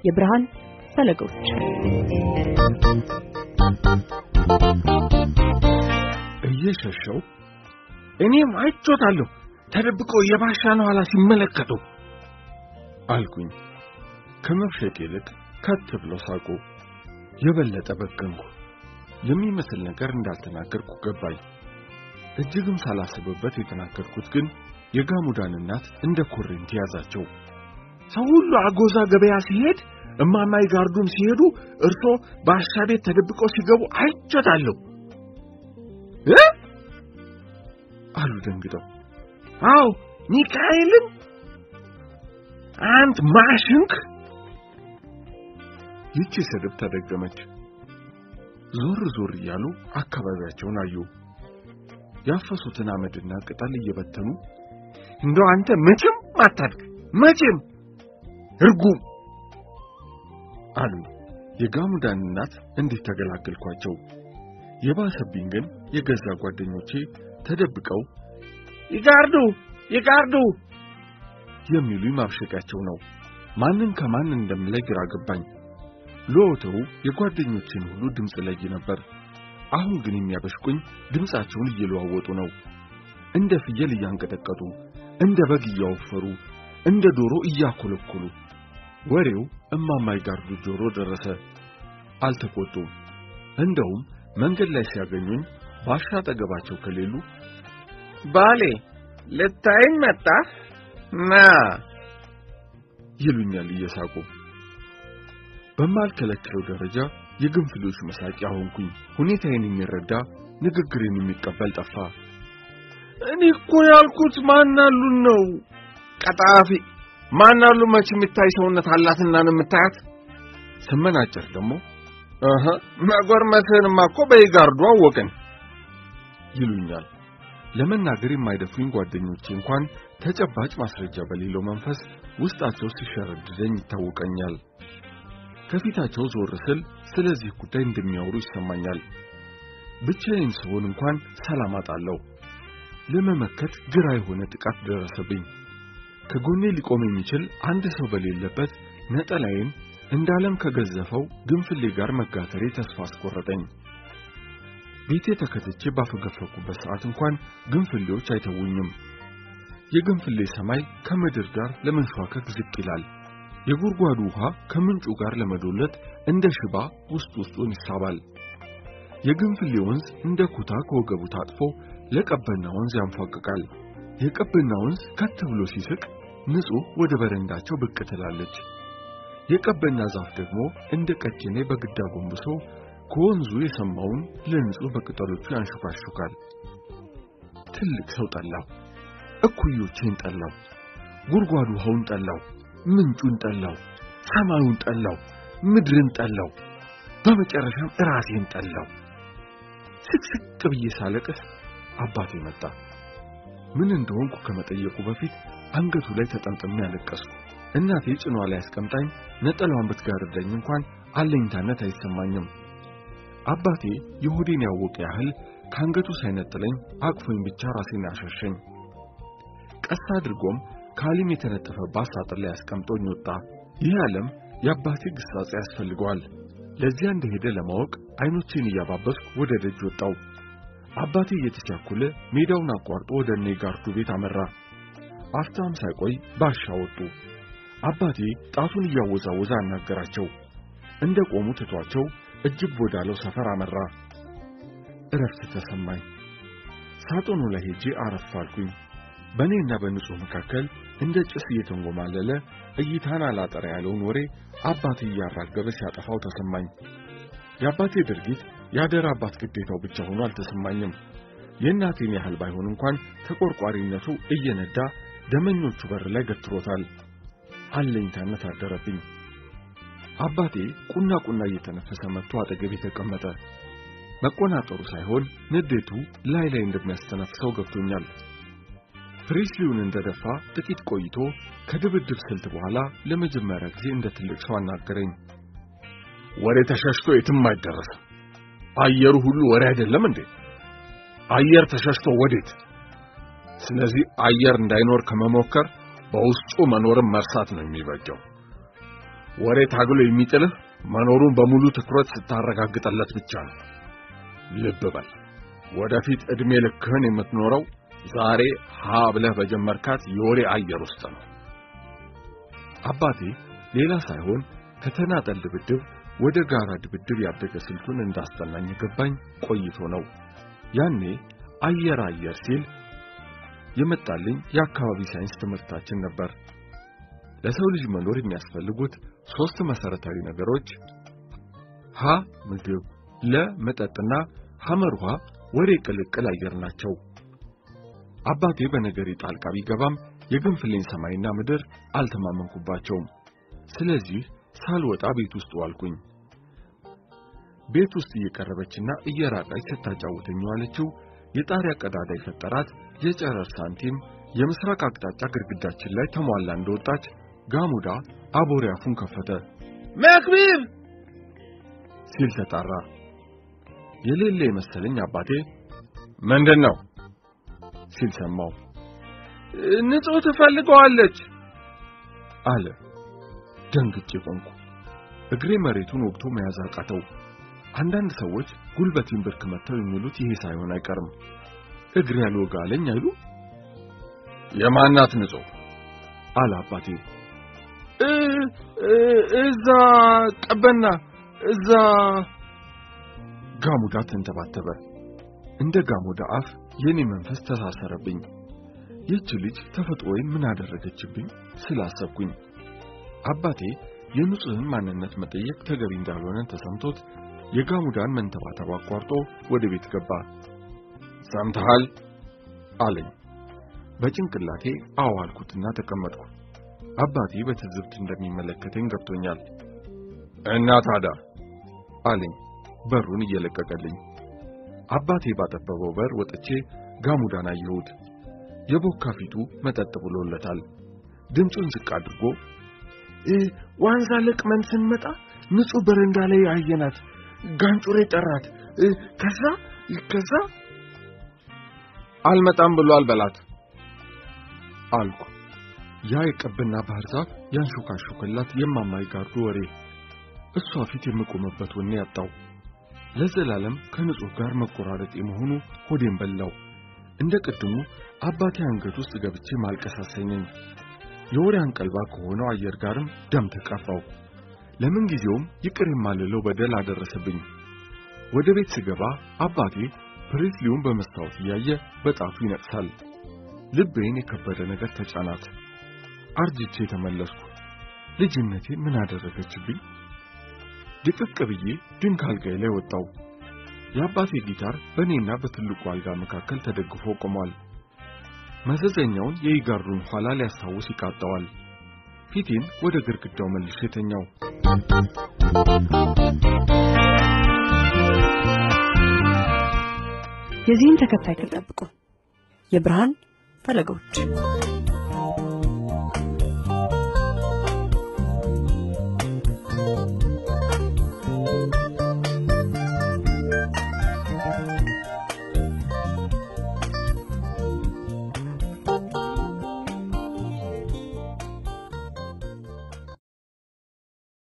የብርሃን ፈለጎች እየሸሸው እኔም አይቾታለሁ ተደብቆ የባሻን ኋላ ሲመለከቱ አልኩኝ። ከመብሸቅ ይልቅ ከት ብለው ሳቁ። የበለጠ በገንኩ። የሚመስል ነገር እንዳልተናገርኩ ገባኝ። እጅግም ሳላስብበት የተናገርኩት ግን የጋሙዳን እናት እንደ ኮሬንቲ ያዛቸው። ሰው ሁሉ አጎዛ ገበያ ሲሄድ እማማይ ጋርዱም ሲሄዱ እርሶ ባሻ ቤት ተደብቀው ሲገቡ አይቾታለሁ እ አሉ ደንግጠው። አዎ ሚካኤልን አንት ማሽንክ ይቺ ስድብ ተደገመች። ዞር ዞር እያሉ አካባቢያቸውን አዩ። ያፈሱትን አመድና ቅጠል እየበተኑ እንደው አንተ መቼም አታድግ መቼም እርጉም አሉ። የጋሙዳን እናት እንዴት ተገላገልኳቸው። የባሰብኝ ግን የገዛ ጓደኞቼ ተደብቀው ይጋርዱ ይጋርዱ የሚሉኝ ማብሸቂያቸው ነው። ማንን ከማን እንደምለይ ግራ ገባኝ። ለወትሩ የጓደኞቼን ሁሉ ድምፅ ለይ ነበር። አሁን ግን የሚያበሽቁኝ ድምፃቸውን እየለዋወጡ ነው። እንደ ፍየል እያንቀጠቀጡ፣ እንደ በግ እያወፈሩ፣ እንደ ዶሮ እያኮለኮሉ። ወሬው እማማይ ጋርዱ ጆሮ ደረሰ። አልተቆጡም። እንደውም መንገድ ላይ ሲያገኙኝ ባሻ አጠገባቸው ከሌሉ ባሌ ልታይኝ መጣህ ና ይሉኛል እየሳቁ። በማልከለክለው ደረጃ የግንፍሎች መሳቂያ ሆንኩኝ። ሁኔታዬን የሚረዳ ንግግሬን የሚቀበል ጠፋ። እኔ እኮ ያልኩት ማናሉን ነው። ቀጣፊ ማናሉ መች የሚታይ ሰውነት አላትና ነው የምታያት። ስመናጨር ደግሞ እህ መጎርመስህንማ እኮ በይጋርዱ አወቅን ይሉኛል። ለመናገር የማይደፍሩኝ ጓደኞቼ እንኳን ተጨባጭ ማስረጃ በሌለው መንፈስ ውስጣቸው ሲሸረድደኝ ይታወቀኛል። ከፊታቸው ዞር ስል ስለዚህ ጉዳይ እንደሚያወሩ ይሰማኛል። ብቻዬን ስሆን እንኳን ሰላም አጣለሁ። ለመመከት ግራ የሆነ ጥቃት ደረሰብኝ። ከጎኔ ሊቆም የሚችል አንድ ሰው በሌለበት ነጠላዬን እንደ ዓለም ከገዘፈው ግንፍሌ ጋር መጋተሬ ተስፋ አስቆረጠኝ። ቤቴ ተከትቼ ባፈገፈኩበት ሰዓት እንኳን ግንፍሌዎች አይተውኝም። የግንፍሌ ሰማይ ከምድር ጋር ለመንሸዋከክ ዝቅ ይላል። የጉድጓዱ ውሃ ከምንጩ ጋር ለመዶለት እንደ ሽባ ውስጥ ውስጡን ይሳባል። የግንፍሌ ወንዝ እንደ ኩታ ከወገቡ ታጥፎ ለቀበና ወንዝ ያንፏቅቃል። የቀበና ወንዝ ከት ብሎ ሲስቅ ንጹሕ ወደ በረንዳቸው ብቅ ትላለች። የቀበና ዛፍ ደግሞ እንደ ቀጭኔ በግዳ ጎንብሶ ከወንዙ የሰማውን ለንጹሕ በቅጠሎቹ ያንሹካሹካል። ትልቅ ሰው ጠላው፣ እኩዮቼን ጠላው፣ ጉድጓድ ውሃውን ጠላው፣ ምንጩን ጠላው፣ ሰማዩን ጠላው፣ ምድርን ጠላው፣ በመጨረሻም ራሴን ጠላው። ስቅስቅ ብዬ ሳለቅስ አባቴ መጣ። ምን እንደሆንኩ ከመጠየቁ በፊት አንገቱ ላይ ተጠምጥሜ ያለቀስኩ። እናቴ ጭኗ ላይ አስቀምጣኝ ነጠላዋን ብትጋርደኝ እንኳን አለኝታነት አይሰማኝም። አባቴ የሆዴን ያወቀ ያህል ከአንገቱ ሳይነጥለኝ አቅፎኝ ብቻ ራሴን ያሸሸኝ። ቀስ አድርጎም ካሊም የተነጠፈባት ሳጥን ላይ አስቀምጦኝ ወጣ። ይህ ዓለም የአባቴ ግሳጼ ያስፈልገዋል። ለዚያ እንደሄደ ለማወቅ አይኖቼን እያባበስኩ ወደ ደጅ ወጣው። አባቴ እየተቻኮለ ሜዳውን አቋርጦ ወደ እኔ ጋርዱ ቤት አመራ። አፍታም ሳይቆይ ባሻ ወጡ። አባቴ ጣቱን እያወዛወዘ አናገራቸው። እንደ ቆሙ ትቷቸው እጅብ ወዳለው ሰፈር አመራ። እረፍት ተሰማኝ። ሳጥኑ ላይ ሄጄ አረፍ አልኩኝ። በእኔና በንጹሕ መካከል እንደ ጭስ እየተንጎማለለ እይታን አላጠራ ያለውን ወሬ አባቴ እያራገበ ሲያጠፋው ተሰማኝ። የአባቴ ድርጊት የአደራ አባት ግዴታው ብቻ ሆኖ አልተሰማኝም። የእናቴን ያህል ባይሆን እንኳን ተቆርቋሪነቱ እየነዳ ደመኞቹ በር ላይ ገትሮታል። አለኝታነት አደረብኝ። አባቴ ቁና ቁና እየተነፈሰ መጥቶ አጠገቤ ተቀመጠ። መቆናጠሩ ሳይሆን ንዴቱ ላይ ላይ እንደሚያስተነፍሰው ገብቶኛል። ፕሬስሊውን እንደደፋ ጥቂት ቆይቶ ከድብድብ ስልት በኋላ ለመጀመሪያ ጊዜ እንደ ትልቅ ሰው አናገረኝ። ወሬ ተሸሽቶ የትም አይደረስም። አየሩ ሁሉ ወሬ አይደለም እንዴ? አየር ተሸሽቶ ወዴት? ስለዚህ አየር እንዳይኖር ከመሞከር በውስጡ መኖርን መርሳት ነው የሚበጀው። ወሬ ታግሎ የሚጥልህ መኖሩን በሙሉ ትኩረት ስታረጋግጠለት ብቻ ነው። ልብ በል፣ ወደፊት ዕድሜ ልክህን የምትኖረው ዛሬ ሀ ብለህ በጀመርካት የወሬ አየር ውስጥ ነው። አባቴ ሌላ ሳይሆን ከተናጠል ድብድብ ወደ ጋራ ድብድብ ያደገ ስልቱን እንዳስጠናኝ ገባኝ ቆይቶ ነው። ያኔ አየር አየር ሲል የመጣልኝ የአካባቢ ሳይንስ ትምህርታችን ነበር። ለሰው ልጅ መኖር የሚያስፈልጉት ሶስት መሰረታዊ ነገሮች ሀ ምግብ፣ ለ መጠጥና ሐመርሃ ወሬ ቅልቅል አየር ናቸው። አባቴ በነገሬ ጣልቃ ቢገባም የግንፍሌን ሰማይና ምድር አልተማመንኩባቸውም። ስለዚህ ሳልወጣ ቤት ውስጥ ዋልኩኝ። ቤት ውስጥ እየቀረበችና እየራቀች ስታጫውተኝ ዋለችው የጣሪያ ቀዳዳ የፈጠራት የጨረር ሳንቲም የምስራቅ አቅጣጫ ግድግዳችን ላይ ተሟላ እንደወጣች ጋሙዳ አቦሬ አፉን ከፈተ። መክቢብ ሲል ተጣራ። የሌለ የመሰለኝ አባቴ ምንድን ነው ሲል ሰማው። ንጹሕ ትፈልገዋለች አለ። ደንግጬ ቆምኩ። እግሬ መሬቱን ወግቶ መያዝ አቃተው። አንዳንድ ሰዎች ጉልበቴን ብርክ መተው የሚሉት ይሄ ሳይሆን አይቀርም። እግሬ ያልወጋ አለኝ አይሉ። የማናት ንጹሕ አለ አባቴ። እዛ ቀበና እዛ ጋሙዳ ተንተባተበ። እንደ ጋሙዳ አፍ የኔ መንፈስ ተሳሰረብኝ። ይህች ልጅ ተፈጥሮዬን ምን አደረገችብኝ ስላሰብኩኝ አባቴ የንጹሕን ማንነት መጠየቅ ተገቢ እንዳልሆነ ተሰምቶት የጋሙዳን መንተባተብ አቋርጦ ወደ ቤት ገባ። ሰምተሃል አለኝ። በጭንቅላቴ አዎ አልኩትና ተቀመጥኩ። አባቴ በትዝብት እንደሚመለከተኝ ገብቶኛል። እና ታዲያ አለኝ በሩን እየለቀቀልኝ። አባቴ ባጠበበው በር ወጥቼ ጋሙዳን አየሁት። የቦካ ፊቱ መጠጥ ብሎለታል። ድምፁን ዝቅ አድርጎ ዋንዛ ለቅመን ስንመጣ ንጹሕ በረንዳ ላይ አየናት። ጋንጩሬ ጠራት። ከዛ ከዛ አልመጣም ብሏል በላት አልኩ። ያ የቀብና ባህር ዛፍ ያንሾካሾከላት የማማይ ጋርዱ ወሬ እሷ ፊት የምቆምበት ወኔ ያጣው ለዘላለም ከንጹሕ ጋር መቆራረጥ የመሆኑ ሆዴን በላው። እንደ ቅድሙ አባቴ አንገት ውስጥ ገብቼ ማልቀስ አሰኘኝ። የወሬ አንቀልባ ከሆነው አየር ጋርም ደም ተቃፋው። ለምን ጊዜውም ይቅር የማልለው በደል አደረሰብኝ። ወደ ቤት ስገባ አባቴ ፕሬስሊውን በመስታወት እያየ በጣቱ ይነቅሳል። ልቤን የከበደ ነገር ተጫናት። አርጅቼ ተመለስኩ። ልጅነቴ ምን አደረገችብኝ? ድቅቅ ብዬ ድንክ አልጋዬ ላይ ወጣው። የአባቴ ጊታር በእኔና በትልቁ አልጋ መካከል ተደግፎ ቆሟል። መዘዘኛውን የኢጋሩን ኋላ ሊያስታውስ ይቃጠዋል። ፊቴን ወደ ግድግዳው መልሼ ተኛው። የዚህን ተከታይ ክፍል ጠብቁ። የብርሃን ፈለጎች